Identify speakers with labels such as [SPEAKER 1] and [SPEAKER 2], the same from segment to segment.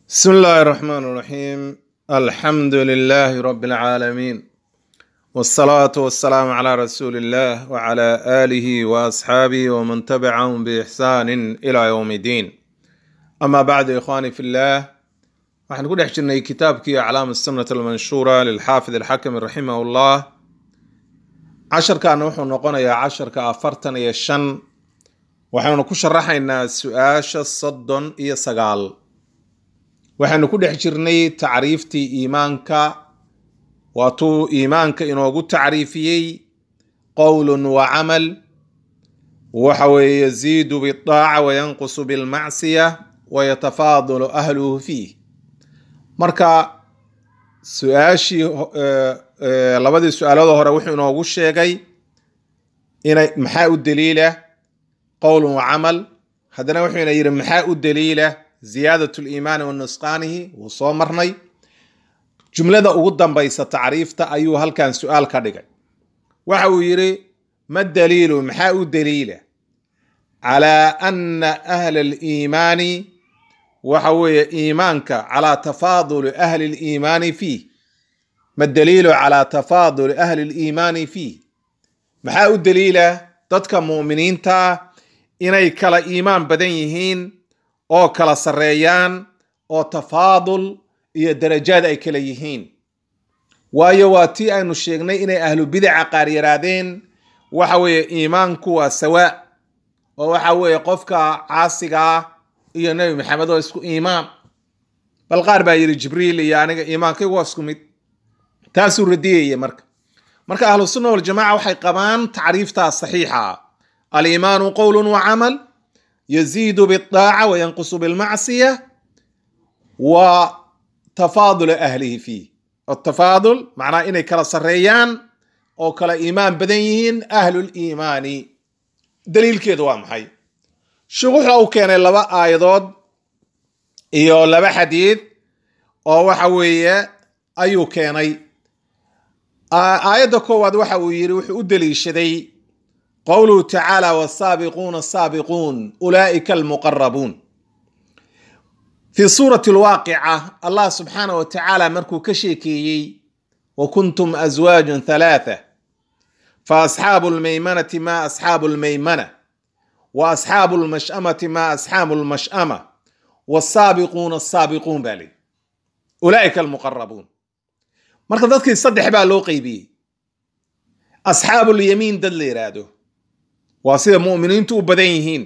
[SPEAKER 1] بسم الله الرحمن الرحيم الحمد لله رب العالمين والصلاة والسلام على رسول الله وعلى آله وأصحابه ومن تبعهم بإحسان إلى يوم الدين أما بعد إخواني في الله waxaan ku dhex jirnay kitaabkii aclaam الsunnة almanshuura lilxaafid alxakami raximah اllah casharkaana wuxuu noqonayaa casharka afartan iyo shan waxaynu ku sharaxaynaa su-aasha soddon iyo sagaal waxaynu ku dhex jirnay tacriiftii iimaanka waatuu iimaanka inoogu tacriifiyey qowlun wa camal waxa weeye yaziidu biaaca wayanqusu bilmacsiya wayatafaadalu ahluhu fiih marka su-aashii labadii su-aalada hore wuxuu inoogu sheegay inay maxaa u daliila qowlun wa camal haddana wuxuu ina yidhi maxaa u daliila ziyaadat liimaani wa nusqaanihi wuu soo marnay jumlada ugu dambaysa tacriifta ayuu halkan su-aal ka dhigay waxa uu yidhi ma daliilu maxaa u daliila calaa ana ahla aliimaani waxa weeye iimaanka calaa tafaaduli ahli liimaani fiih ma daliilu calaa tafaaduli ahli liimaani fiih maxaa u daliila dadka mu'miniinta inay kala iimaan badan yihiin oo kala sarreeyaan oo tafaadul iyo darajaad ay kala yihiin waayo waa tii aynu sheegnay inay ahlu bidaca qaar yaraadeen waxa weeye iimaanku waa sawaa oo waxa weeye qofka caasiga ah iyo nebi maxamed oo isku iimaan bal qaar baa yidhi jibriil iyo aniga iimaankaygu waa isku mid taasuu radiyaya marka marka ahlu sunna waljamaca waxay qabaan tacriiftaas saxiixa ah aliimaanu qowlun wa camal yaziidu biaaca wayanqusu bilmacsiya wa tafaadul ahlihi fiih atafaadul macnaha inay kala sarreeyaan oo kala iimaan badan yihiin ahluliimaani daliilkeedu waa maxay sheekh wuxuu u keenay laba aayadood iyo laba xadiid oo waxa weeye ayuu keenay aayadda koowaad waxa uu yidhi wuxuu u daliishaday qowluhu tacaala wasaabiquuna asaabiquun ulaa'ika almuqarabuun fii suurati alwaaqica allah subxaanah wa tacaala markuu ka sheekeeyey wa kuntum aswaajan halaatha fa asxaabu lmaymanati ma asxaabu lmaymana wa asxaabu lmash'amati ma asxaabu lmash'ama wasaabiquuna asaabiquun baa leyi ulaa'ika almuqarabuun marka dadkii saddex baa loo qeybiyey asxaabulyamiin dad la yidhaahdo waa sida mu'miniintu u badan yihiin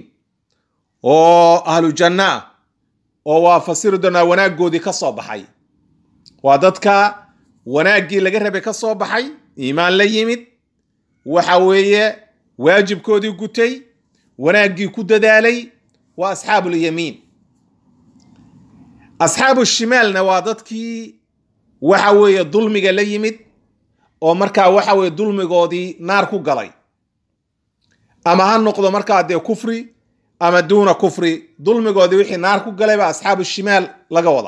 [SPEAKER 1] oo ahlu janna ah oo waa fasiri doonaa wanaaggoodii ka soo baxay waa dadka wanaaggii laga rabay ka soo baxay iimaan la yimid waxa weeye waajibkoodii gutay wanaaggii ku dadaalay waa asxaabulyamiin asxaabu shimaalna waa dadkii waxa weeye dulmiga la yimid oo markaa waxa weeye dulmigoodii naar ku galay ama ha noqdo markaa dee kufri ama duuna kufri dulmigoodii wixii naar ku galay baa asxaabu shimaal laga wada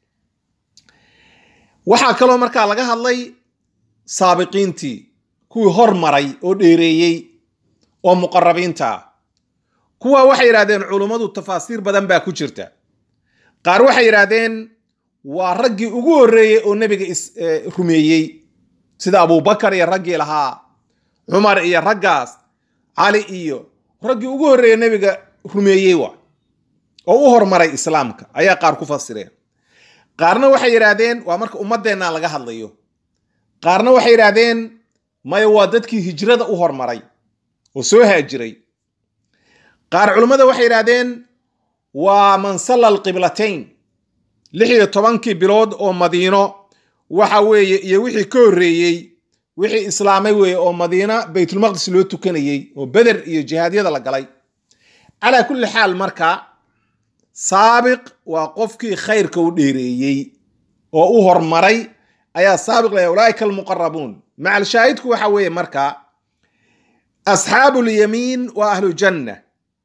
[SPEAKER 1] waxaa kaloo markaa laga hadlay saabiqiintii kuwii hormaray oo dheereeyey oo muqarabiinta ah kuwa waxay yidhahdeen culummadu tafaasiir badan baa ku jirta qaar waxay yidhaahdeen waa raggii ugu horreeyey oo nebiga rumeeyey sida abubakar iyo raggii lahaa cumar iyo raggaas cali iyo raggii ugu horreeye nebiga rumeeyey waa oo u hormaray islaamka ayaa qaar ku fasireen qaarna waxay yidhaahdeen waa marka ummaddeenna laga hadlayo qaarna waxay yidhaahdeen maya waa dadkii hijrada u hormaray oo soo haajiray qaar culummada waxay yidhaahdeen waa man salla alqiblatayn lix iyo tobankii bilood oo madiino waxa weeye iyo wixii ka horreeyey wixii islaamay weeye oo madiina baytulmaqdis loo tukanayey oo beder iyo jihaadyada la galay calaa kulli xaal marka saabiq waa qofkii khayrka u dheereeyey oo u hormaray ayaa saabiq laya ulaaika almuqarabuun macal shaahidku waxa weeye marka asxaabu lyamiin waa ahlu janna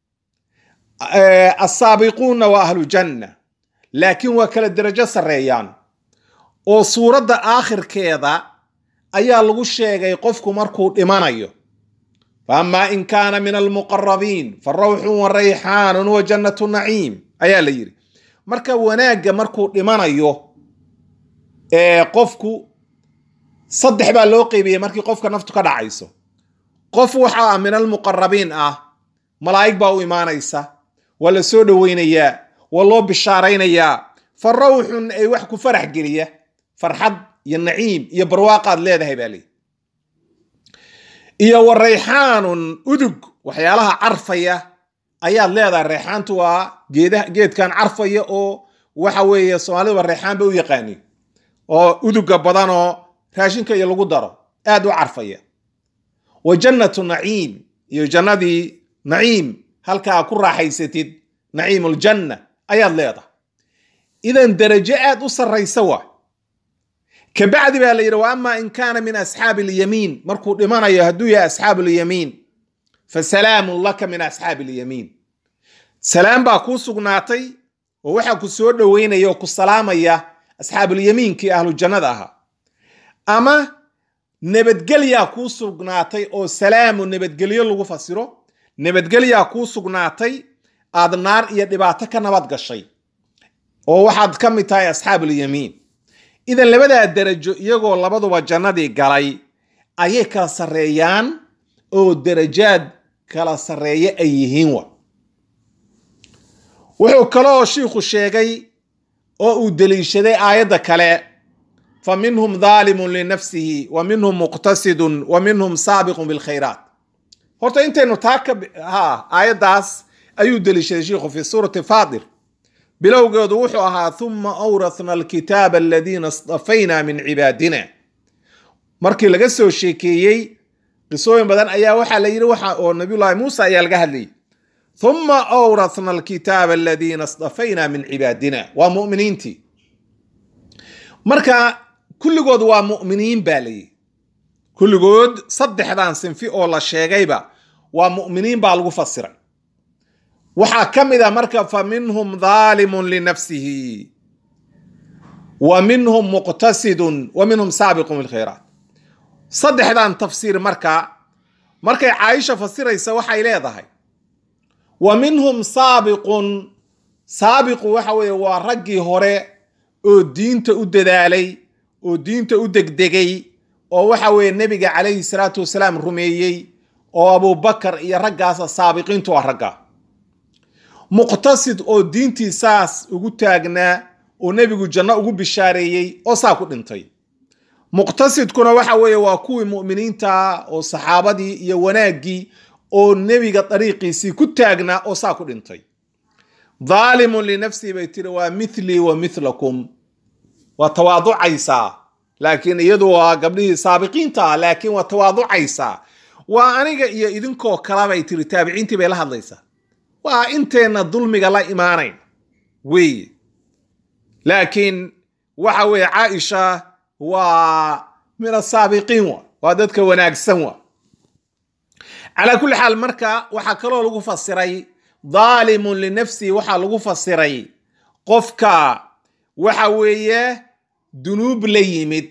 [SPEAKER 1] asaabiquunna waa ahlu janna laakiin waa kala derajo sarreeyaan oo suuradda aakhirkeeda ayaa lagu sheegay qofku markuu dhimanayo faama in kaana min almuqarabiin fa rawxun wa rayxaanun wa jannatu naciim ayaa la yidhi marka wanaagga markuu dhimanayo ee qofku saddex baa loo qeybiyey markii qofka naftu ka dhacayso qof waxaa min almuqarabiin ah malaa'ig baa u imaanaysa waa la soo dhoweynayaa waa loo bishaaraynayaa fa rawxun ay wax ku farax geliya farxad iyo naciim iyo barwaaqaad leedahay baa leeyi iyo wa rayxaanun udug waxyaalaha carfaya ayaad leedahay rayxaantu waa geedaha geedkan carfaya oo waxa weeye soomaaliduba rayxaan ba u yaqaani oo uduga badan oo raashinka iyo lagu daro aad u carfaya wa jannatu naciim iyo jannadii naciim halkaa ku raaxaysatid naciimuljanna ayaad leedahay idan darajo aad u sarraysa waa kabacdi baa la yidhi wa ama in kaana min asxaabi alyamiin markuu dhimanayo hadduu yahay asxaabu lyamiin fa salaamun laka min asxaabi alyamiin salaam baa kuu sugnaatay oo waxaa ku soo dhoweynaya oo ku salaamaya asxaabulyamiinkii ahlu jannada ahaa ama nabadgelyaa kuu sugnaatay oo salaamu nabadgelyo lagu fasiro nabadgelyaa kuu sugnaatay aad naar iyo dhibaato ka nabad gashay oo waxaad ka mid tahay asxaabulyamiin idan labadaa darajo iyagoo labaduba jannadii galay ayay kala sarreeyaan oo darajaad kala sarreeye ay yihiin wa wuxuu kaloo shiikhu sheegay oo uu deliishaday aayadda kale fa minhum daalimun linafsihi wa minhum muqtasidun wa minhum saabiqun bilkhayraat horta intaynu taa ka ha aayaddaas ayuu deliishaday shiikhu fi suurati faadir bilowgeedu wuxuu ahaa huma awrathna alkitaaba aladiina istafayna min cibaadina markii laga soo sheekeeyey qisooyin badan ayaa waxaa la yidhi waxa oo nabiyullaahi muusa ayaa laga hadlayay huma awrathna alkitaaba aladiina istafayna min cibaadina waa mu'miniintii marka kulligood waa mu'miniin baa layihi kulligood saddexdan sinfi oo la sheegayba waa mu'miniin baa lagu fasiray waxaa ka mid a marka fa minhum daalimun linafsihi wa minhum muqtasidun wa minhum saabiqun bilkhayraat saddexdan tafsiir marka markay caaisha fasiraysa waxay leedahay wa minhum saabiqun saabiqu waxa weeye waa raggii hore oo diinta u dadaalay oo diinta u degdegay oo waxa weeye nebiga calayhi salaatu wasalaam rumeeyey oo abubakar iyo raggaasa saabiqiintu waa ragga muqtasid oo diintii saas ugu taagnaa oo nebigu janno ugu bishaareeyey oo saa ku dhintay muqtasidkuna waxa weeye waa kuwii mu'miniinta oo saxaabadii iyo wanaaggii oo nebiga dariiqiisii ku taagnaa oo saa ku dhintay daalimun linafsihi bay tiri waa mithlii wa mithlakum waa tawaaducaysaa laakiin iyadu waa gabdhihii saabiqiinta ah laakiin waa tawaaducaysaa waa aniga iyo idinkoo kala bay tiri taabiciintii bay la hadlaysaa waa inteenna dulmiga la imaanayn wey laakiin waxa weeye caaisha waa min asaabiqiin wa waa dadka wanaagsan wa calaa kulli xaal marka waxaa kaloo lagu fasiray daalimun linafsihi waxaa lagu fasiray qofka waxa weeye dunuub la yimid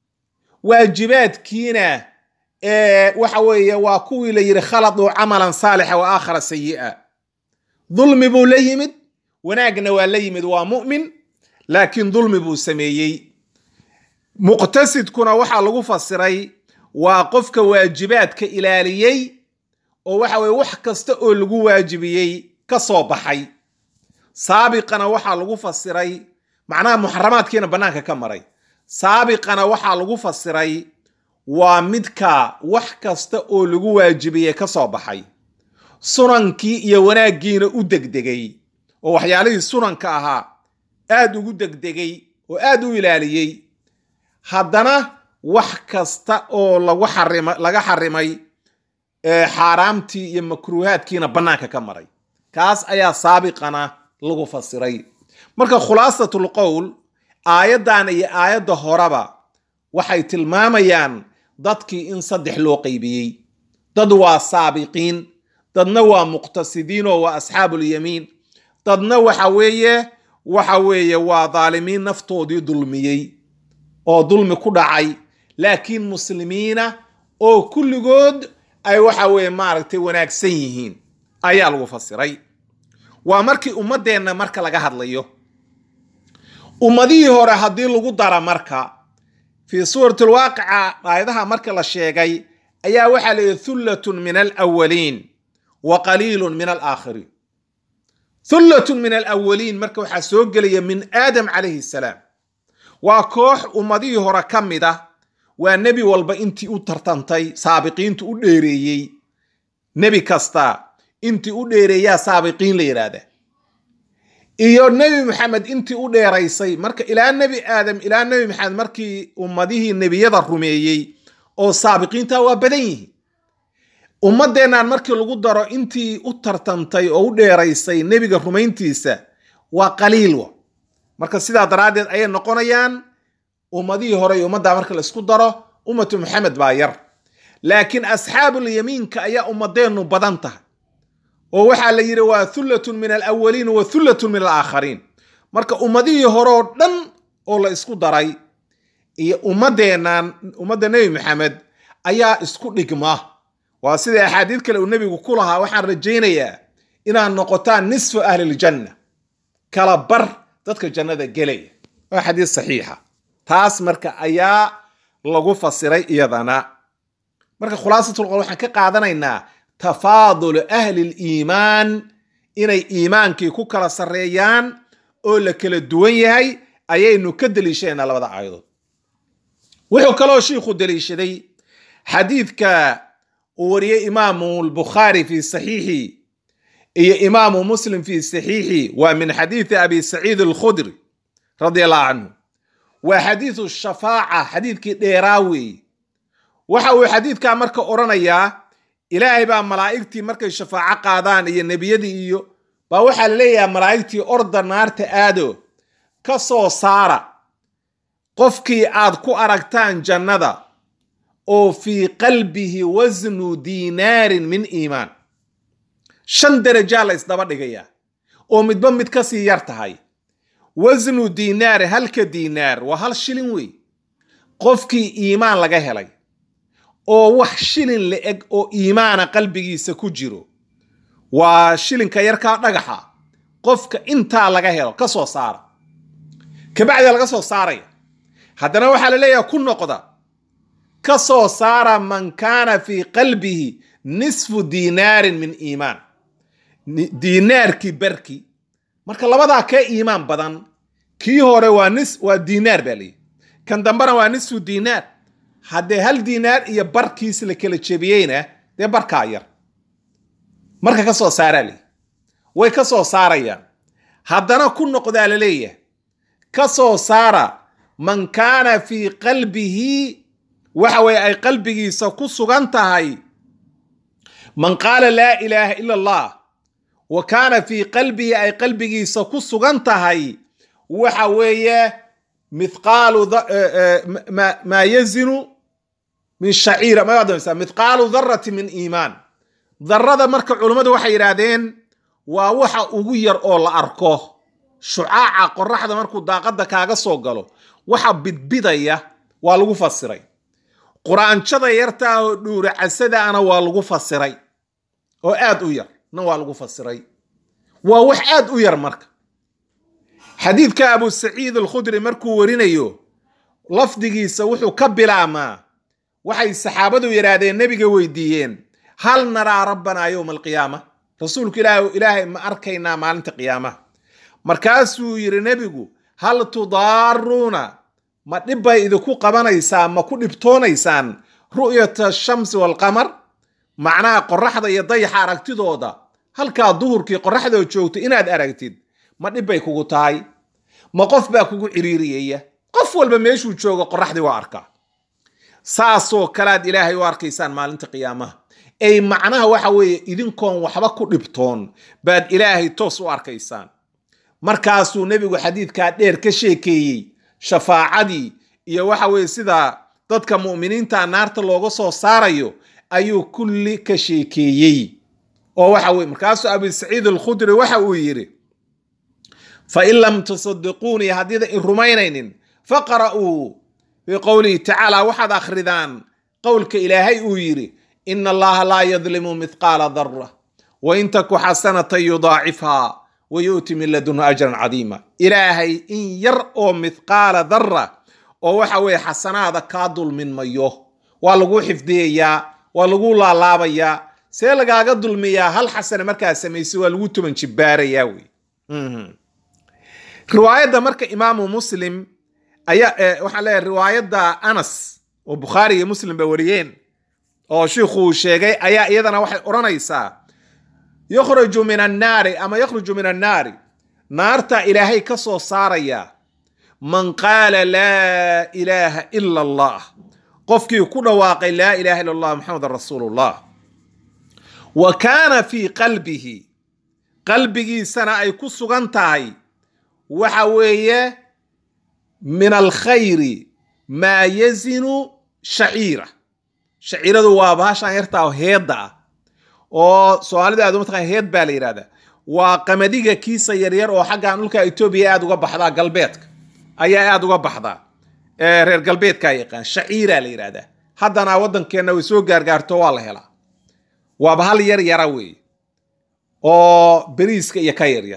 [SPEAKER 1] waajibaadkiina waxa weeye waa kuwii la yidhi khaladuu camalan saalixa wa aakhara sayi'a dulmi buu la yimid wanaagna waa la yimid waa mu'min laakiin dulmi buu sameeyey muqtasidkuna waxaa lagu fasiray waa qofka waajibaadka ilaaliyey oo waxa weye wax kasta oo lagu waajibiyey ka soo baxay saabiqana waxaa lagu fasiray macnaha muxaramaadkiina bannaanka ka maray saabiqana waxaa lagu fasiray waa midka wax kasta oo lagu waajibiyey ka soo baxay sunankii iyo wanaaggiina u degdegay oo waxyaalihii sunanka ahaa aad ugu degdegay oo aad u ilaaliyey haddana wax kasta oo lagu xarima laga xarimay xaaraamtii iyo makruuhaadkiina bannaanka ka maray kaas ayaa saabiqana lagu fasiray marka khulaasatul qowl aayaddan iyo aayadda horeba waxay tilmaamayaan dadkii in saddex loo qaybiyey dad waa saabiqiin dadna waa muqtasidiin oo waa asxaabulyamiin dadna waxa weeye waxa weeye waa daalimiin naftoodii dulmiyey oo dulmi ku dhacay laakiin muslimiina oo kulligood ay waxa weeye maaragtay wanaagsan yihiin ayaa lagu fasiray waa markii ummaddeenna marka laga hadlayo ummadihii hore haddii lagu dara marka fii suurati lwaaqica aayadaha marka la sheegay ayaa waxaa layidhi thullatun min alawaliin wa qaliilun min alaakhiriin thullatun min alawaliin marka waxaa soo gelaya min aadam calayhi salaam waa koox ummadihii hore ka mid ah waa nebi walba intii u tartantay saabiqiintu u dheereeyey nebi kasta intii u dheereeyaa saabiqiin la yidhaahda iyo nebi maxamed intii u dheeraysay marka ilaa nebi aadam ilaa nebi maxamed markii ummadihii nebiyada rumeeyey oo saabiqiinta waa badan yihiin ummaddeennan markii lagu daro intii u tartantay oo u dheeraysay nebiga rumayntiisa waa qaliil wa marka sidaa daraaddeed ayay noqonayaan ummadihii hore iyo ummaddaa marka la isku daro ummatu maxamed baa yar laakiin asxaabul yamiinka ayaa ummadeennu badan tahay oo waxaa la yidhi waa thullatun min alawaliin wa thullatun min alaakhariin marka ummadihii hore oo dhan oo la isku daray iyo ummaddeennan ummadda nebi maxamed ayaa isku dhigma waa sida axaadiid kale uu nebigu ku lahaa waxaan rajaynayaa inaad noqotaan nisfu ahliljanna kala bar dadka jannada gelaya waa xadiis saxiixa taas marka ayaa lagu fasiray iyadana marka khulaasatul waxaan ka qaadanaynaa tafaadulu ahli liimaan inay iimaankii ku kala sarreeyaan oo la kala duwan yahay ayaynu ka deliishanayna labada aayadood wuxuu kaloo shiikhu deliishaday xadiidka uu wariyey imaamu lbukhaari fi saxiixi iyo imaamu muslim fi saxiixi waa min xadiidi abi saciid alkhudri radia allahu canhu waa xadiidu shafaaca xadiidkii dheeraa weeye waxa uu xadiidkaa marka odhanayaa ilaahay baa malaa'igtii markay shafaaco qaadaan iyo nebiyadii iyo baa waxaa la leeyahay malaa'igtii orda naarta aado ka soo saara qofkii aad ku aragtaan jannada oo fii qalbihi wasnu diinaarin min iimaan shan derajaa la isdaba dhigayaa oo midba mid ka sii yar tahay wasnu diinaari halka diinaar waa hal shilin wey qofkii iimaan laga helay oo wax shilin la eg oo iimaana qalbigiisa ku jiro waa shilinka yarkaa dhagaxa qofka intaa laga helo ka soo saara kabacdi laga soo saaraya haddana waxaa la leeyaha ku noqda ka soo saara man kaana fii qalbihi nisfu diinaarin min iimaan diinaarkii barki marka labadaa kee iimaan badan kii hore waa nis waa diinaar baa leeyihi kan dambena waa nisfu diinaar haddee hal diinaar iyo barkiis la kala jebiyeyna dee barkaa yar marka ka soo saaraa leeyihi way ka soo saarayaan haddana ku noqdaa la leeyahay ka soo saara man kaana fii qalbihi waxa weye ay qalbigiisa ku sugan tahay man qaala laa ilaaha ila allah wa kaana fii qalbihi ay qalbigiisa ku sugan tahay waxa weeye mithqaalu maa yazinu min shaciira ma adamsa mithqaalu darati min iimaan darada marka culummadu waxay yidhaahdeen waa waxa ugu yar oo la arko shucaaca qoraxda markuu daaqadda kaaga soo galo waxa bidbidaya waa lagu fasiray quraanjada yartaa oo dhuuracasadaana waa lagu fasiray oo aad u yar na waa lagu fasiray waa wax aad u yar marka xadiidka abu saciid alkhudri markuu warinayo lafdigiisa wuxuu ka bilaabmaa waxay saxaabadu yidhaahdeen nebiga weydiiyeen hal naraa rabbanaa yowma alqiyaama rasuulku ilaah ilaahay ma arkaynaa maalinta qiyaamaha markaasuu yidhi nebigu hal tudaaruuna ma dhibbay idinku qabanaysaa ma ku dhibtoonaysaan ru'yata ashamsi waalqamar macnaha qoraxda iyo dayaxa aragtidooda halkaa duhurkii qoraxdoo joogto inaad aragtid ma dhibbay kugu tahay ma qof baa kugu ciriiriyaya qof walba meeshuu joogo qoraxdii waa arkaa saasoo kalead ilaahay u arkaysaan maalinta qiyaamaha ay macnaha waxa weeye idinkoon waxba ku dhibtoon baad ilaahay toos u arkaysaan markaasuu nebigu xadiidkaa dheer ka sheekeeyey shafaacadii iyo waxa weeye sida dadka mu'miniinta naarta looga soo saarayo ayuu kulli ka sheekeeyey oo waxa weye markaasuu abi saciid alkhudri waxa uu yidhi fain lam tusadiquunii haddiida in rumaynaynin faqra'uu fii qowlihi tacaala waxaad akhridaan qowlka ilaahay uu yidhi ina allaha laa yadlimu mithqaala dara wain taku xasanatan yudaacifha wa yu'ti min ladunhu ajran cadiima ilaahay in yar oo mithqaala dara oo waxa weeye xasanaada kaa dulmin mayo waa lagu xifdiyayaa waa lagu laalaabayaa see lagaaga dulmiyaa hal xasane markaa samaysay waa lagu tuban jibbaarayaa wey riwaayadda marka imaamu muslim ayaa waxaan leeyahay riwaayadda anas oo bukhaari iyo muslim ba wariyeen oo shiikhuu sheegay ayaa iyadana waxay odhanaysaa yukhraju min annaari ama yakhruju min annaari naarta ilaahay ka soo saaraya man qaala laa ilaaha ila allah qofkii ku dhawaaqay laa ilaha illa allah maxamedan rasuulullah wa kaana fii qalbihi qalbigiisana ay ku sugan tahay waxa weeye min alkhayri maa yazinu shaciira shaciiradu waa bahashaan yartaa heedda ah oo soomaalida aad mataqan heed baa la yidhahdaa waa qamadiga kiisa yaryar oo xaggan dhulka etoobiya aad uga baxdaa galbeedka ayaa aad uga baxdaa reer galbeedkaa yaqaan shaciiraa la yidhahdaa haddana waddankeenna way soo gaargaarto waa la helaa waaba hal yar yara weeye oo beriiska iyo ka yaryar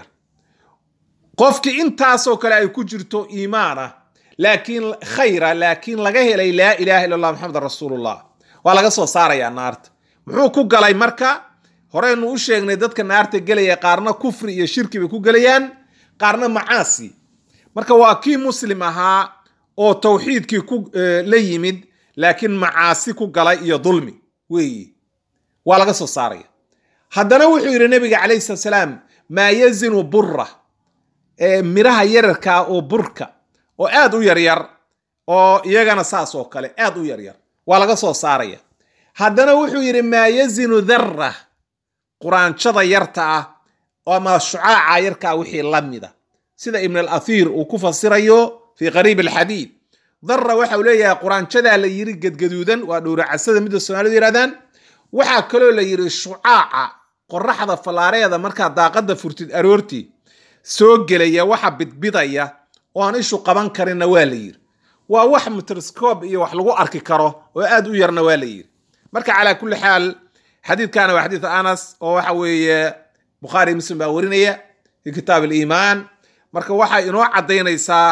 [SPEAKER 1] qofkii intaasoo kale ay ku jirto iimaan ah laakiin khayra laakiin laga helay laa ilaaha illa allah maxamedan rasuulullah waa laga soo saarayaa naarta muxuu ku galay marka horeynu u sheegnay dadka naarta gelaya qaarna kufri iyo shirki bay ku gelayaan qaarna macaasi marka waa kii muslim ahaa oo tawxiidkii ku la yimid laakiin macaasi ku galay iyo dulmi weeyi waa laga soo saaraya haddana wuxuu yidhi nabiga calayhi salatu salaam maa yazinu burra miraha yararkaa oo burka oo aad u yaryar oo iyagana saas oo kale aad u yaryar waa laga soo saaraya haddana wuxuu yidhi maa yazinu dharra quraanjada yarta ah ama shucaaca yarkaa wixii la mida sida ibn alathiir uu ku fasirayo fii qariib alxadiid dharra waxau leeyahay quraanjadaa la yiri gadgaduudan waa dhowracasada midda soomaalidu yidhahdaan waxaa kaloo la yidhi shucaaca qoraxda fallaareeda markaa daaqadda furtid aroortii soo gelaya waxa bidbidaya oo aan ishu qaban karinna waa la yidhi waa wax mitroscob iyo wax lagu arki karo oo aad u yarna waa la yidhi marka calaa kulli xaal xadiidkana waa xadiid anas oo waxa weeye bukhaari muslim baa warinaya fi kitaab aliimaan marka waxay inoo caddaynaysaa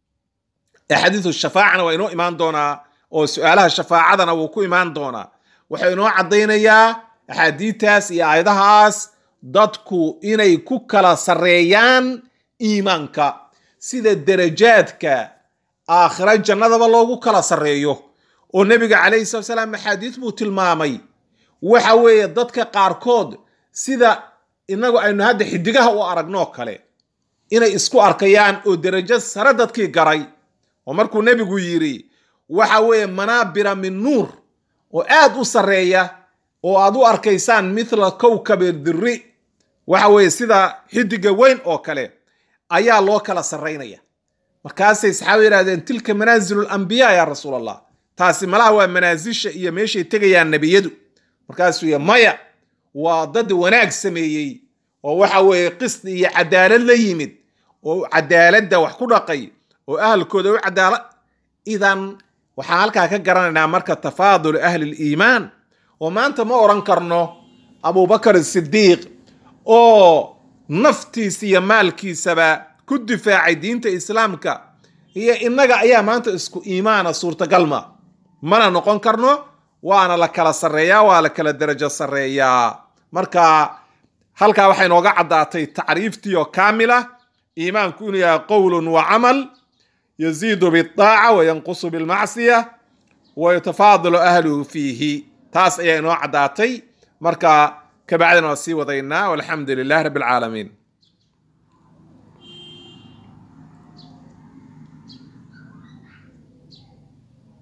[SPEAKER 1] xadiidu shafaacana waa inoo imaan doonaa oo su-aalaha shafaacadana wuu ku imaan doonaa wuxuu inoo caddaynayaa axaadiidtaas iyo aayadahaas dadku inay ku kala sarreeyaan iimaanka sida darajaadka aakhira jannadaba loogu kala sarreeyo oo nebiga calayhi salatu salaam axaadiis buu tilmaamay waxa weeye dadka qaarkood sida inagu aynu hadda xidigaha u aragnoo kale inay isku arkayaan oo derajo sare dadkii garay oo markuu nebigu yidhi waxa weeye manaabira min nuur oo aad u sarreeya oo aad u arkaysaan mithla kowkabi diri waxa weeye sida xidiga weyn oo kale ayaa loo kala sarraynaya markaasay saxaaba yidhahdeen tilka manaazilu lambiyaa yaa rasuul allah taasi malaha waa manaasisha iyo meeshay tegayaan nebiyadu markaasuu y maya waa dad wanaag sameeyey oo waxa weeye qisdi iyo cadaalad la yimid oo cadaaladda wax ku dhaqay oo ahalkooda u cadaala idan waxaan halkaa ka garanaynaa marka tafaadul ahli liimaan oo maanta ma odhan karno abubakar sidiiq oo naftiisa iyo maalkiisaba ku difaacay diinta islaamka iyo innaga ayaa maanta isku iimaana suurtagal ma mana noqon karno waana la kala sarreeyaa waa la kala derajo sarreeyaa marka halkaa waxay nooga caddaatay tacriiftii oo kaamila iimaanku inuu yahay qowlun wa camal yaziidu biaaca wa yanqusu bilmacsiya wa yatafaadalu ahluhu fiihi taas ayaa inoo caddaatay marka kabacdina waa sii wadaynaa walxamdu lilah rabbi alcaalamiin